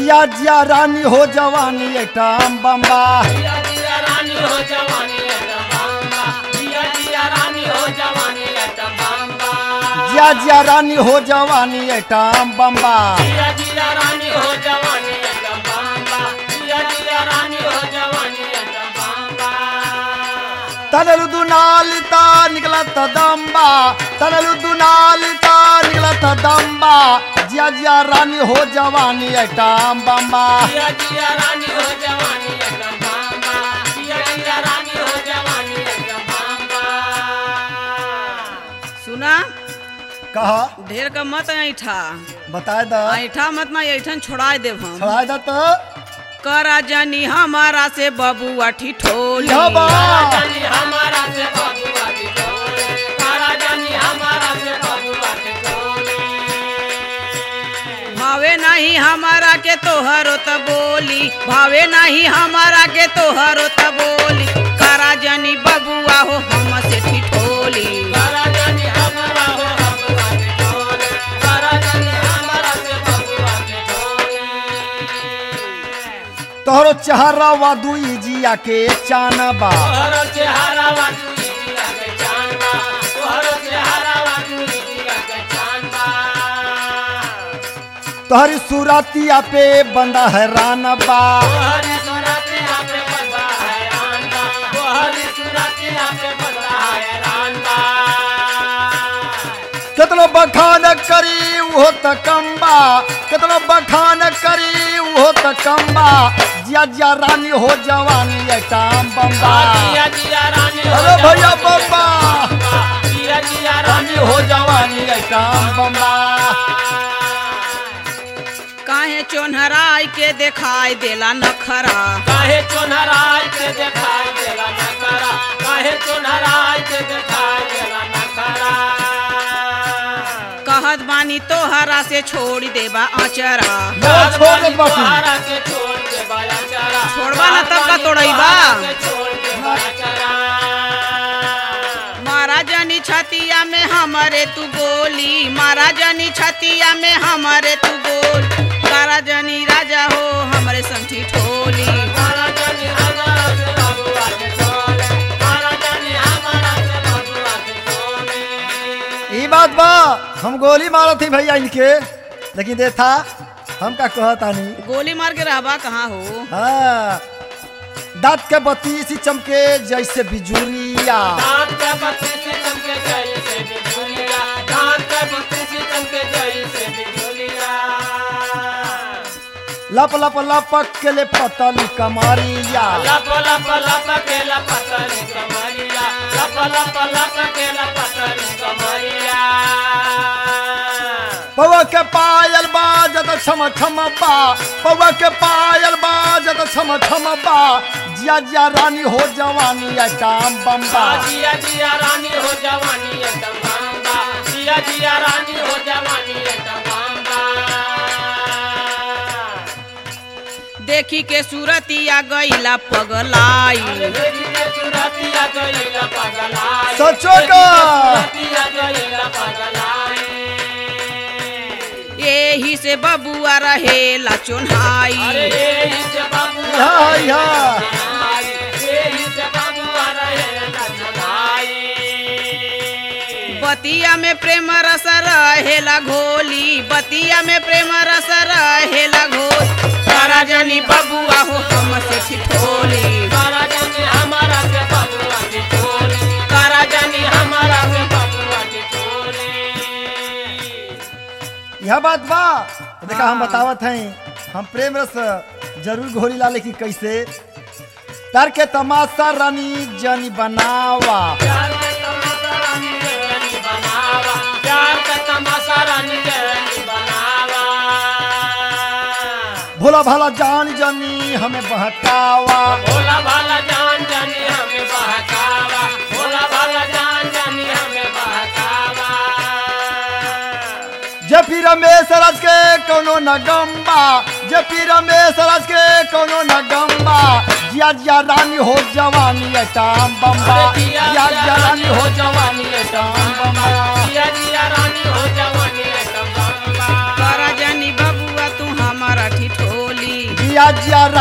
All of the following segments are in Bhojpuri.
जिया जिया रानी हो जवानी एटाम बम्बा जिया जिया रानी हो जवानी एटम बम्बा जिया जिया रानी हो जवानी एटम बम्बा जिया जिया रानी हो जवानी एटाम बम्बा जिया जिया रानी हो जवानी एटम बम्बा जिया जिया रानी हो जवानी एटम बम्बा తనలు దునాలితా నిగలత దంబా తనలు దునాలితా నిగలత దంబా జియా జియా రాణి హో జవానీ ఎటాం బంబా जिया जिया रानी हो जवानी एटम बम्बा जिया जिया रानी हो जवानी एटम बम्बा सुना कहा ढेर का मत ऐठा बताए द ऐठा मत ना ऐठन छोड़ा देव हम छड़ाए द तो करा जानी हमारा से बबुआ ठिठोली यह बा जानी हमारा से बबुआ की टोले कारा जानी हमारा से बबुआ की टोले भावे नहीं हमारा के तोहरो त बोली भावे नहीं हमारा के तोहरो त बोली करा जानी बबुआ हो हम से ठिठोली कारा जानी हमारा हो बबुआ की टोले कारा जानी हमारा से बबुआ की टोले तोहरो चेहरा वादुई जिया के चानबा तोहरो चेहरा वाटू जिया के चांदा तोहरो चेहरा वाटू जिया के चांदा तोहरी सूरतिया पे बंदा है रानबा तोहरी सुरती आपे बंदा है रांदा तोहरी सुरती आपे बंदा है रांदा कितनो बखान करी वो त कम्बा कितनो बखान करी वो त कम्बा जिया जिया रानी हो जवानी एटाम बम्बा जिया जिया रानी हो अरे भैया जवानी बम्बा जिया जिया रानी रानी हो जवानी एटाम बम्बा काहे चोनहराई के दिखाई देला नखरा काहे चोनहराय के दिखाई देला नकरा काहे चोनहराय के दिखाई देला नकरा कहत बानी तोहरा से छोड़ देबा अचरा ना छोड़ दे बापू तोहरा के छोड़ दे बाया चरा छोड़बा ना तब का तोड़ैबा? के छोड़ दे बाया चरा महाराजनी छतिया में हमारे तू गोली महाराजनी छतिया में हमारे तू गोल राजनी राजा हो हमारे संठी ठोली मारा जानी हमारा से बबुआ के टोले मारा जानी हमारा से बबुआ के टोले ई बात बा हम गोली मारा थी भैया इनके लेकिन देखा हम का कहतानी गोली मार के रहबा कहाँ हो हाँ दांत के बत्ती सी चमके जैसे बिजुरिया दांत के बत्ती से चमके जैसे बिजुलिया दांत के बत्ती से चमके जैसे बिजुलिया लप लप लपक के ले पतली कमारिया लप लप लप के लपतरी कमरिया लप लप लप के लपतरी कमरिया पौवा के पायल बाजत छम छम बा पौवा के पायल बाजत छम छम बा जिया जिया रानी हो जवानी एटाम बम्बा जिया जिया रानी हो जवानी एकदम बांबा जिया जिया रानी हो जवानी एकदम बांबा देखी के सूरतिया गईला पगलाई देखी के सुरतिया गईला पगलाई सचो का? सुरतिया गईला पगलाई यही से बबुआ रहेला अरे चोन्हाई यही से बाबू यहाँ यहाँ यही से बाबू आ रहे लखनाई बतिया में प्रेम रस रहेला घोली बतिया में प्रेम रस रहेला घोल तारा जनी बबुआ हो हम से ठिठोली तारा जानी हमारा से बबुआ की टोली तारा जानी हमारा से बबुआ की टोली यह बात बा देखा हम बतावत हैं हम प्रेम रस जरूर घोरी ला लेकिन कैसे तार के तमाशा रानी जनी बनावा प्यार का तमाशा रानी जनी बनावा प्यार का तमाशा रानी जनी बनावा भोला भाला जान जनी हमें बहकावा भोला भाला जान जानी हमें बहकावा भोला भाला जान जानी हमें बहकावा जे पी रमेश राज के कोनो न गम्बा जे पी रमेश राज के कोनो न गम्बा जिया जिया रानी हो जवानी एटाम बम्बा अरे जिया जिया जिया रानी हो जवानी एटाम बम्बा जिया जिया रानी हो जवानी एकदम बम्बा तारा जनी बबुआ तू हमारा ठिठोली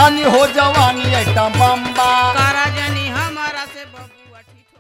रानी हो जवानी ऐटा बम्बा करा जनी हमारा से बबुआ ठिठो